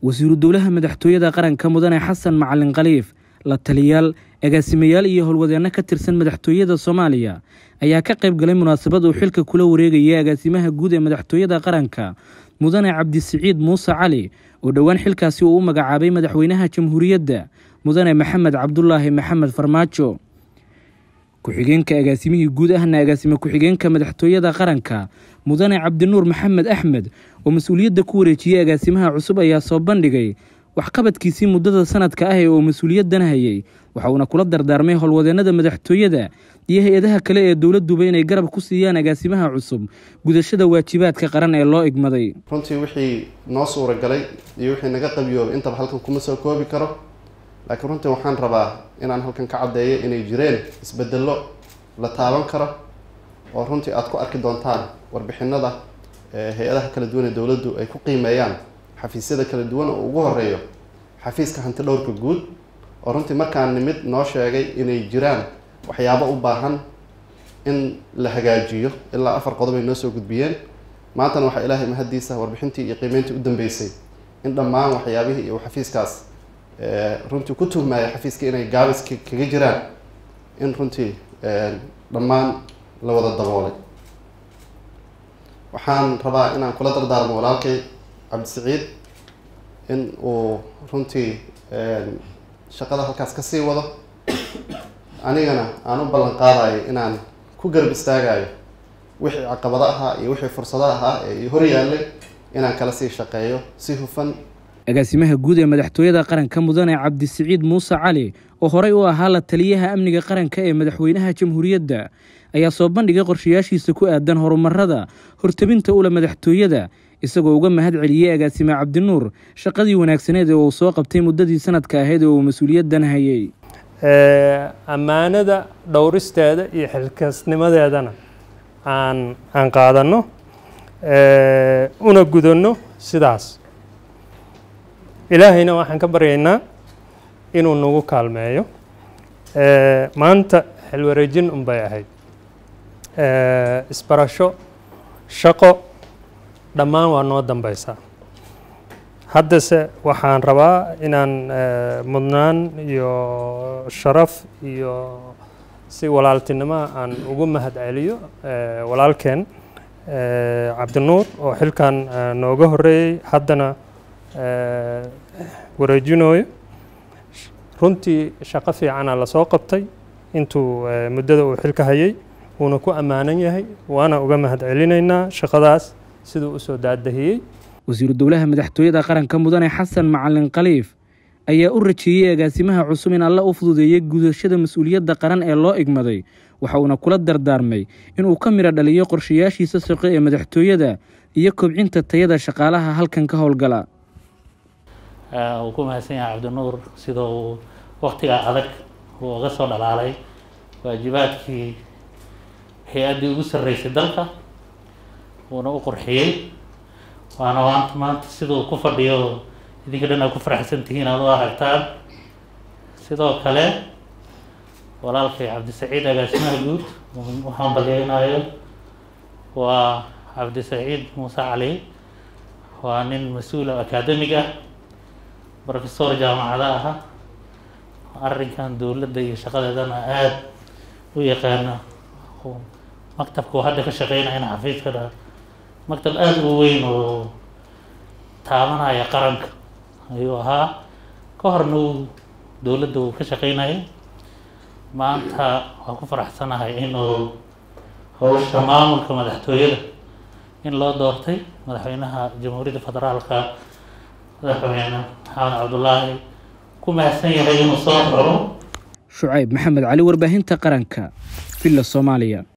wasiiru dowlaha madaxtooyada qaranka mudane xasan macalin khaliif la taliyaal agaasimayaal iyo howlwadeenno ka tirsan madaxtooyada soomaaliya ayaa ka qayb galay munaasabad uu xilka kula wareegayay agaasimaha guud ee madaxtooyada qaranka mudane cabdisiciid muuse cali oo dhowaan xilkaasi uu u magacaabay madaxweynaha jamhuuriyadda mudane maxamed cabdulaahi maxamed farmaajo ku-xigeenka agaasimihii guud ahna agaasime ku-xigeenka madaxtooyada qaranka mudane cabdinuur maxamed axmed oo mas-uuliyadda ku wareejiyey agaasimaha cusub ayaa soo bandhigay waxqabadkiisii muddada sanadka ah ee uu mas-uuliyaddan hayay waxa uuna kula dardaarmay howlwadeennada madaxtooyada iyo hay-adaha kale ee dowladduba inay garab ku siiyaan agaasimaha cusub gudashada waajibaadka qaran ee loo igmaday runtii wixii noo suuragalay iyo wixii naga qabiyoobay intaba halkan kuma soo koobi karo laakiin runtii waxaan rabaa inaan halkan ka caddeeyo inay jireen isbedello la taaban karo oo runtii aada ku arki doontaan warbixinada hay-adaha kala duwan ee dowladdu ay ku qiimeeyaan xafiisyada kala duwan oo ugu horeeyo xafiiska hanti dhowrka guud oo runtii markaan nimid noo sheegay inay jiraan waxyaabo u baahan in la hagaajiyo ilaa afar qodob ay noo soo gudbiyeen maantana waxaa ilaahay mahaddiisa warbixintii iyo qiimeyntii u dambeysay in dhammaan waxyaabihii iyo xafiiskaas runtii ku tuhmaya xafiiska inay gaabis kaga jiraan in runtii dhammaan la wada daboolay waxaan rabaa inaan kula dardaarmo walaalkay cabdisiciid in uu runtii shaqada halkaas kasii wado anigana aan u ballan qaadayo inaan ku garab istaagayo wixii caqabado ahaa iyo wixii fursado ahaa ee hor yaallay inaan kala sii shaqeeyo si hufan agaasimaha guud ee madaxtooyada qaranka mudane cabdisiciid muuse cali oo horey u ahaa la taliyaha amniga qaranka ee madaxweynaha jamhuuriyadda ayaa soo bandhigay qorshayaashiisa ku aadan horumarada hortabinta ula madaxtooyada isagoo uga mahad celiyey agaasime cabdinuur shaqadii wanaagsaneed ee uu soo qabtay muddadii sanadka ahayd ee uu mas-uuliyaddan hayay ammaanada dhowristeeda iyo xilkasnimadeedana aan aan qaadanno una gudanno sidaas ilaahayna waxaan ka baryaynaa inuu nagu kaalmeeyo maanta xilwareejin unbay ahayd isbarasho shaqo dhammaan waa noo dambeysaa haddase waxaan rabaa inaan mudnaan iyo sharaf iyo si walaaltinimo aan ugu mahad celiyo walaalkeen cabdinuur oo xilkan nooga horeeyey haddana wareejinooyo runtii shaqo fiicana lasoo qabtay intuu muddada uu xilka hayay wuuna ku ammaanan yahay waana uga mahad celinaynaa shaqadaas siduu usoo daadahiyey wasiiru dowlaha madaxtooyada qaranka mudane xasan macalin khaliif ayaa u rajeeyey agaasimaha cusub in alla u fududeeyey gudashada mas-uuliyadda qaran ee loo igmaday waxa uuna kula dardaarmay inuu ka midho dhaliyo qorshayaashiisa shaqo ee madaxtooyada iyo kobcinta tayada shaqaalaha halkan ka howlgala uu ku mahadsan yahay cabdinuur sida uu waktigaa adag uu uga soo dhalaalay waajibaadkii hay-addii ugu sarreysay dalka uuna u qurxiyey waana waanta maanta siduu ku fadhiyo idinka dhan aad ku faraxsan tihiin aad u aragtaan sidoo kale walaalkay cabdisaciid agaasimaha guud u hambalyeynayo waa cabdisaciid muuse cali waa nin mas-uul academig ah professor jaamacada aha arrinkan dowladda iyo shaqadeedana aada u yaqaana maktabka uu hadda ka shaqeynayana xafiiskana maktab aada u weyn oo taabanaya qaranka ayuu ahaa ka horna uu dowladda uu ka shaqeynayay maanta waa ku faraxsanahay inuu howsha maamulka madaxtooyada in loo doortay madaxweynaha jamhuuriyadda federaalka madaxweyne maxamed cabdulaahi ku mahadsan yahay inuu soo xoro shucayb maxamed cali warbaahinta qaranka villa soomaaliya